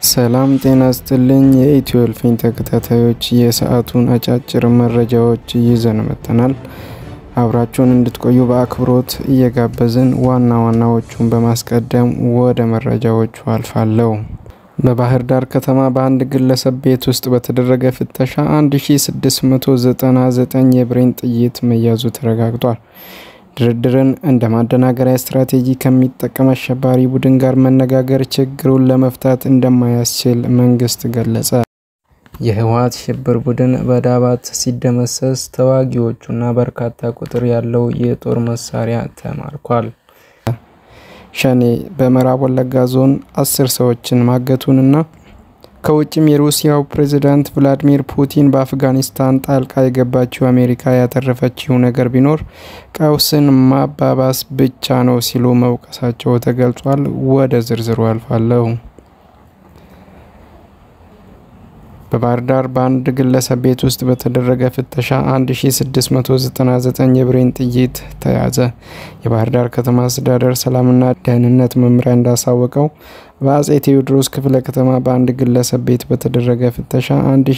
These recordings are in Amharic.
ሰላም ጤና ስጥልኝ የኢትዮ እልፍኝ ተከታታዮች የሰዓቱን አጫጭር መረጃዎች ይዘን መጥተናል። አብራችሁን እንድትቆዩ በአክብሮት እየጋበዝን ዋና ዋናዎቹን በማስቀደም ወደ መረጃዎቹ አልፋለሁ። በባህር ዳር ከተማ በአንድ ግለሰብ ቤት ውስጥ በተደረገ ፍተሻ 1699 የብሬን ጥይት መያዙ ተረጋግጧል። ድርድርን እንደ ማደናገሪያ ስትራቴጂ ከሚጠቀም አሸባሪ ቡድን ጋር መነጋገር ችግሩን ለመፍታት እንደማያስችል መንግስት ገለጸ። የህወሓት ሽብር ቡድን በዳባት ሲደመሰስ ተዋጊዎቹና በርካታ ቁጥር ያለው የጦር መሳሪያ ተማርኳል። ሸኔ በምዕራብ ወለጋ ዞን አስር ሰዎችን ማገቱንና ከውጭም የሩሲያው ፕሬዝዳንት ቭላዲሚር ፑቲን በአፍጋኒስታን ጣልቃ የገባችው አሜሪካ ያተረፈችው ነገር ቢኖር ቀውስን ማባባስ ብቻ ነው ሲሉ መውቀሳቸው ተገልጿል። ወደ ዝርዝሩ አልፋለሁ። በባህር ዳር በአንድ ግለሰብ ቤት ውስጥ በተደረገ ፍተሻ 1699 የብሬን ጥይት ተያዘ። የባህር ዳር ከተማ አስተዳደር ሰላምና ደህንነት መምሪያ እንዳሳወቀው በአጼ ቴዎድሮስ ክፍለ ከተማ በአንድ ግለሰብ ቤት በተደረገ ፍተሻ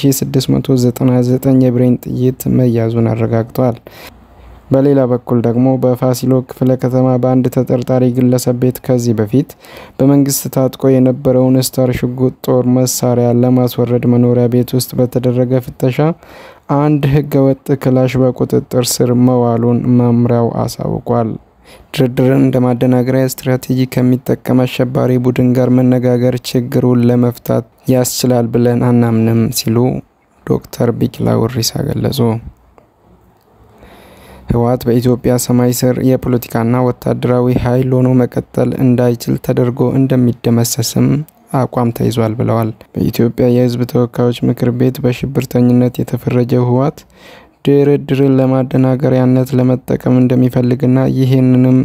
1699 የብሬን ጥይት መያዙን አረጋግጧል። በሌላ በኩል ደግሞ በፋሲሎ ክፍለ ከተማ በአንድ ተጠርጣሪ ግለሰብ ቤት ከዚህ በፊት በመንግስት ታጥቆ የነበረውን ስታር ሽጉጥ ጦር መሳሪያ ለማስወረድ መኖሪያ ቤት ውስጥ በተደረገ ፍተሻ አንድ ህገወጥ ክላሽ በቁጥጥር ስር መዋሉን መምሪያው አሳውቋል። ድርድርን እንደ ማደናገሪያ ስትራቴጂ ከሚጠቀም አሸባሪ ቡድን ጋር መነጋገር ችግሩን ለመፍታት ያስችላል ብለን አናምንም ሲሉ ዶክተር ቢቂላ ውሪሳ ገለጹ። ህወሓት በኢትዮጵያ ሰማይ ስር የፖለቲካና ወታደራዊ ኃይል ሆኖ መቀጠል እንዳይችል ተደርጎ እንደሚደመሰስም አቋም ተይዟል ብለዋል። በኢትዮጵያ የህዝብ ተወካዮች ምክር ቤት በሽብርተኝነት የተፈረጀው ህወሓት ድርድርን ለማደናገሪያነት ለመጠቀም እንደሚፈልግና ይህንንም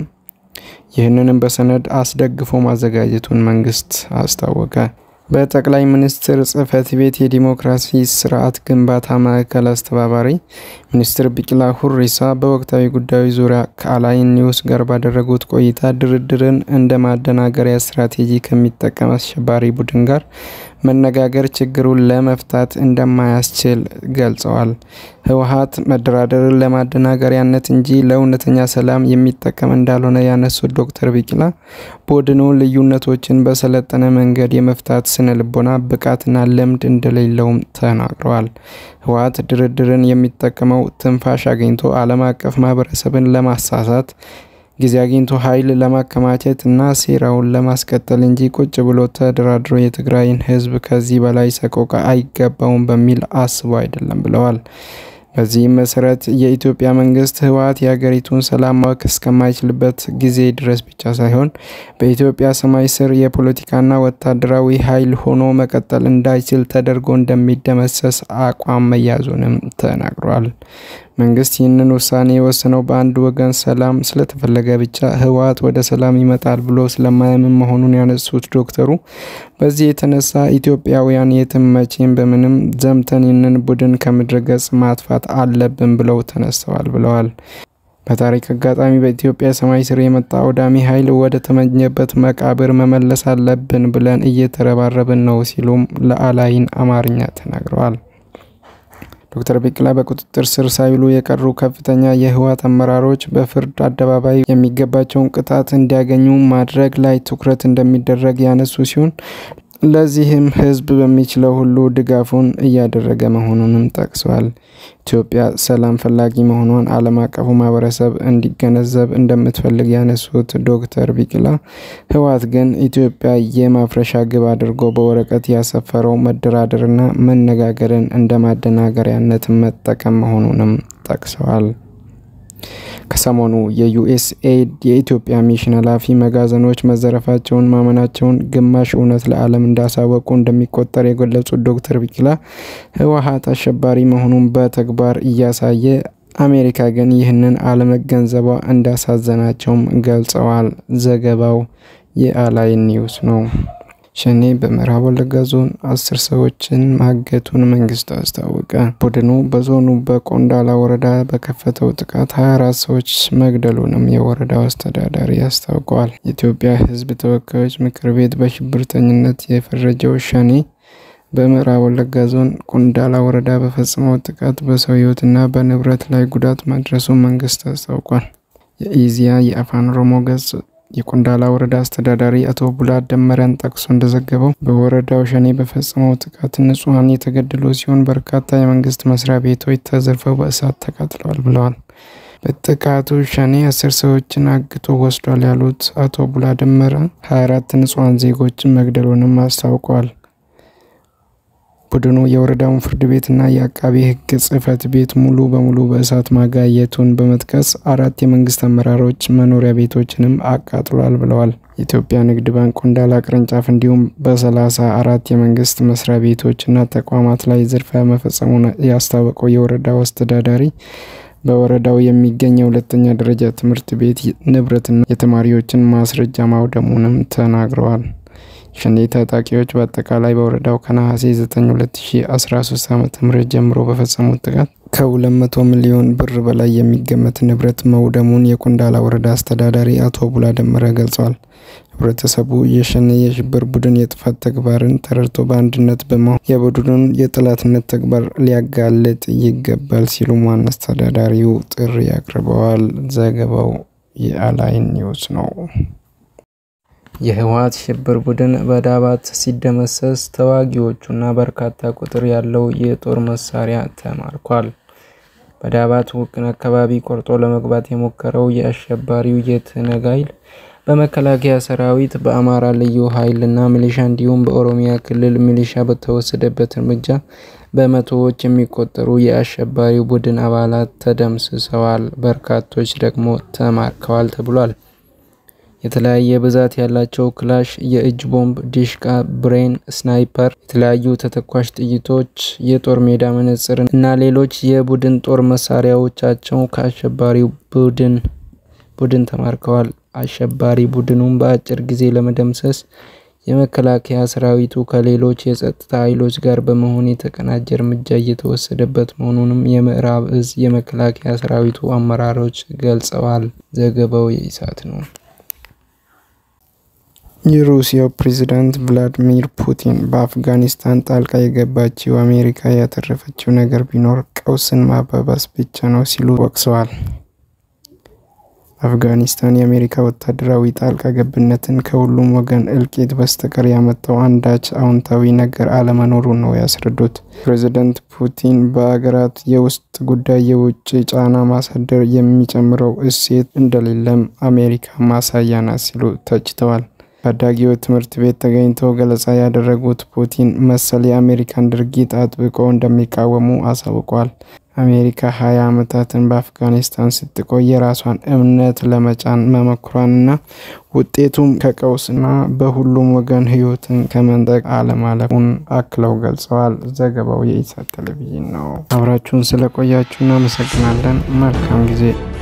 ይህንንም በሰነድ አስደግፎ ማዘጋጀቱን መንግስት አስታወቀ። በጠቅላይ ሚኒስትር ጽህፈት ቤት የዲሞክራሲ ስርዓት ግንባታ ማዕከል አስተባባሪ ሚኒስትር ቢቂላ ሁሪሳ በወቅታዊ ጉዳዮች ዙሪያ ከአላይን ኒውስ ጋር ባደረጉት ቆይታ ድርድርን እንደ ማደናገሪያ ስትራቴጂ ከሚጠቀም አሸባሪ ቡድን ጋር መነጋገር ችግሩን ለመፍታት እንደማያስችል ገልጸዋል። ህወሓት መደራደርን ለማደናገሪያነት እንጂ ለእውነተኛ ሰላም የሚጠቀም እንዳልሆነ ያነሱት ዶክተር ቢቂላ ቡድኑ ልዩነቶችን በሰለጠነ መንገድ የመፍታት ስነ ልቦና ብቃትና ልምድ እንደሌለውም ተናግረዋል። ህወሓት ድርድርን የሚጠቀመው ትንፋሽ አግኝቶ ዓለም አቀፍ ማህበረሰብን ለማሳሳት ጊዜ አግኝቶ ኃይል ለማከማቸት እና ሴራውን ለማስቀጠል እንጂ ቁጭ ብሎ ተደራድሮ የትግራይን ህዝብ ከዚህ በላይ ሰቆቃ አይገባውም በሚል አስቦ አይደለም ብለዋል። በዚህም መሰረት የኢትዮጵያ መንግስት ህወሓት የሀገሪቱን ሰላም ማወክ እስከማይችልበት ጊዜ ድረስ ብቻ ሳይሆን በኢትዮጵያ ሰማይ ስር የፖለቲካና ወታደራዊ ኃይል ሆኖ መቀጠል እንዳይችል ተደርጎ እንደሚደመሰስ አቋም መያዙንም ተናግሯል። መንግስት ይህንን ውሳኔ የወሰነው በአንድ ወገን ሰላም ስለተፈለገ ብቻ ህወሓት ወደ ሰላም ይመጣል ብሎ ስለማያምን መሆኑን ያነሱት ዶክተሩ በዚህ የተነሳ ኢትዮጵያውያን የትም መቼም በምንም ዘምተን ይህንን ቡድን ከምድረ ገጽ ማጥፋት አለብን ብለው ተነስተዋል ብለዋል። በታሪክ አጋጣሚ በኢትዮጵያ ሰማይ ስር የመጣ አውዳሚ ኃይል ወደ ተመኘበት መቃብር መመለስ አለብን ብለን እየተረባረብን ነው ሲሉም ለአላይን አማርኛ ተናግረዋል። ዶክተር ቢቂላ በቁጥጥር ስር ሳይውሉ የቀሩ ከፍተኛ የህወሓት አመራሮች በፍርድ አደባባይ የሚገባቸውን ቅጣት እንዲያገኙ ማድረግ ላይ ትኩረት እንደሚደረግ ያነሱ ሲሆን ለዚህም ህዝብ በሚችለው ሁሉ ድጋፉን እያደረገ መሆኑንም ጠቅሰዋል። ኢትዮጵያ ሰላም ፈላጊ መሆኗን ዓለም አቀፉ ማህበረሰብ እንዲገነዘብ እንደምትፈልግ ያነሱት ዶክተር ቢቂላ ህወሓት ግን ኢትዮጵያ የማፍረሻ ግብ አድርጎ በወረቀት ያሰፈረው መደራደርና መነጋገርን እንደ ማደናገሪያነት መጠቀም መሆኑንም ጠቅሰዋል። ከሰሞኑ የዩኤስኤድ የኢትዮጵያ ሚሽን ኃላፊ መጋዘኖች መዘረፋቸውን ማመናቸውን ግማሽ እውነት ለዓለም እንዳሳወቁ እንደሚቆጠር የገለጹት ዶክተር ቢቂላ ህወሓት አሸባሪ መሆኑን በተግባር እያሳየ አሜሪካ ግን ይህንን አለመገንዘቧ እንዳሳዘናቸውም ገልጸዋል። ዘገባው የአላይን ኒውስ ነው። ሸኔ በምዕራብ ወለጋ ዞን አስር ሰዎችን ማገቱን መንግስት አስታወቀ። ቡድኑ በዞኑ በቆንዳላ ወረዳ በከፈተው ጥቃት 24 ሰዎች መግደሉንም የወረዳው አስተዳዳሪ አስታውቀዋል። የኢትዮጵያ ሕዝብ ተወካዮች ምክር ቤት በሽብርተኝነት የፈረጀው ሸኔ በምዕራብ ወለጋ ዞን ቆንዳላ ወረዳ በፈጸመው ጥቃት በሰው ሕይወትና በንብረት ላይ ጉዳት ማድረሱን መንግስት አስታውቋል። የኢዚያ የአፋን ኦሮሞ ገጽ የቆንዳላ ወረዳ አስተዳዳሪ አቶ ቡላ ደመሪያን ጠቅሶ እንደዘገበው በወረዳው ሸኔ በፈጸመው ጥቃት ንጹሐን የተገደሉ ሲሆን በርካታ የመንግስት መስሪያ ቤቶች ተዘርፈው በእሳት ተቃጥለዋል ብለዋል። በጥቃቱ ሸኔ አስር ሰዎችን አግቶ ወስዷል ያሉት አቶ ቡላ ደመረ 24 ንጹሐን ዜጎችን መግደሉንም አስታውቀዋል። ቡድኑ የወረዳውን ፍርድ ቤትና የአቃቤ ሕግ ጽህፈት ቤት ሙሉ በሙሉ በእሳት ማጋየቱን በመጥቀስ አራት የመንግስት አመራሮች መኖሪያ ቤቶችንም አቃጥሏል ብለዋል። የኢትዮጵያ ንግድ ባንክ ቆንዳላ ቅርንጫፍ እንዲሁም በሰላሳ አራት የመንግስት መስሪያ ቤቶችና ተቋማት ላይ ዝርፊያ መፈጸሙን ያስታወቀው የወረዳው አስተዳዳሪ በወረዳው የሚገኝ የሁለተኛ ደረጃ ትምህርት ቤት ንብረትና የተማሪዎችን ማስረጃ ማውደሙንም ተናግረዋል። ሸኔ ታጣቂዎች በአጠቃላይ በወረዳው ከነሐሴ 9 2013 ዓ ም ጀምሮ በፈጸሙት ጥቃት ከ200 ሚሊዮን ብር በላይ የሚገመት ንብረት መውደሙን የቆንዳላ ወረዳ አስተዳዳሪ አቶ ቡላ ደመረ ገልጸዋል። ህብረተሰቡ የሸኔ የሽብር ቡድን የጥፋት ተግባርን ተረድቶ በአንድነት በመሆን የቡድኑን የጠላትነት ተግባር ሊያጋልጥ ይገባል ሲሉም ዋና አስተዳዳሪው ጥሪ አቅርበዋል። ዘገባው የአላይን ኒውስ ነው። የህወሓት ሽብር ቡድን በዳባት ሲደመሰስ ተዋጊዎቹና በርካታ ቁጥር ያለው የጦር መሳሪያ ተማርኳል። በዳባት ውቅን አካባቢ ቆርጦ ለመግባት የሞከረው የአሸባሪው የትነግ ኃይል በመከላከያ ሰራዊት፣ በአማራ ልዩ ኃይልና ሚሊሻ እንዲሁም በኦሮሚያ ክልል ሚሊሻ በተወሰደበት እርምጃ በመቶዎች የሚቆጠሩ የአሸባሪው ቡድን አባላት ተደምስሰዋል፣ በርካቶች ደግሞ ተማርከዋል ተብሏል። የተለያየ ብዛት ያላቸው ክላሽ፣ የእጅ ቦምብ፣ ዲሽቃ፣ ብሬን፣ ስናይፐር፣ የተለያዩ ተተኳሽ ጥይቶች፣ የጦር ሜዳ መነጽር እና ሌሎች የቡድን ጦር መሳሪያዎቻቸው ከአሸባሪው ቡድን ቡድን ተማርከዋል። አሸባሪ ቡድኑን በአጭር ጊዜ ለመደምሰስ የመከላከያ ሰራዊቱ ከሌሎች የጸጥታ ኃይሎች ጋር በመሆን የተቀናጀ እርምጃ እየተወሰደበት መሆኑንም የምዕራብ እዝ የመከላከያ ሰራዊቱ አመራሮች ገልጸዋል። ዘገባው የኢሳት ነው። የሩሲያው ፕሬዝዳንት ቭላዲሚር ፑቲን በአፍጋኒስታን ጣልቃ የገባችው አሜሪካ ያተረፈችው ነገር ቢኖር ቀውስን ማባባስ ብቻ ነው ሲሉ ወቅሰዋል። አፍጋኒስታን የአሜሪካ ወታደራዊ ጣልቃ ገብነትን ከሁሉም ወገን እልቂት በስተቀር ያመጣው አንዳች አዎንታዊ ነገር አለመኖሩን ነው ያስረዱት። ፕሬዝዳንት ፑቲን በአገራት የውስጥ ጉዳይ የውጭ ጫና ማሳደር የሚጨምረው እሴት እንደሌለም አሜሪካ ማሳያ ናት ሲሉ ተችተዋል። ታዳጊዎች ትምህርት ቤት ተገኝተው ገለጻ ያደረጉት ፑቲን መሰል የአሜሪካን ድርጊት አጥብቀው እንደሚቃወሙ አሳውቀዋል። አሜሪካ ሀያ ዓመታትን በአፍጋኒስታን ስትቆይ የራሷን እምነት ለመጫን መሞከሯንና ውጤቱም ከቀውስና በሁሉም ወገን ሕይወትን ከመንጠቅ አለማለፉን አክለው ገልጸዋል። ዘገባው የኢሳት ቴሌቪዥን ነው። አብራችሁን ስለቆያችሁ እናመሰግናለን። መልካም ጊዜ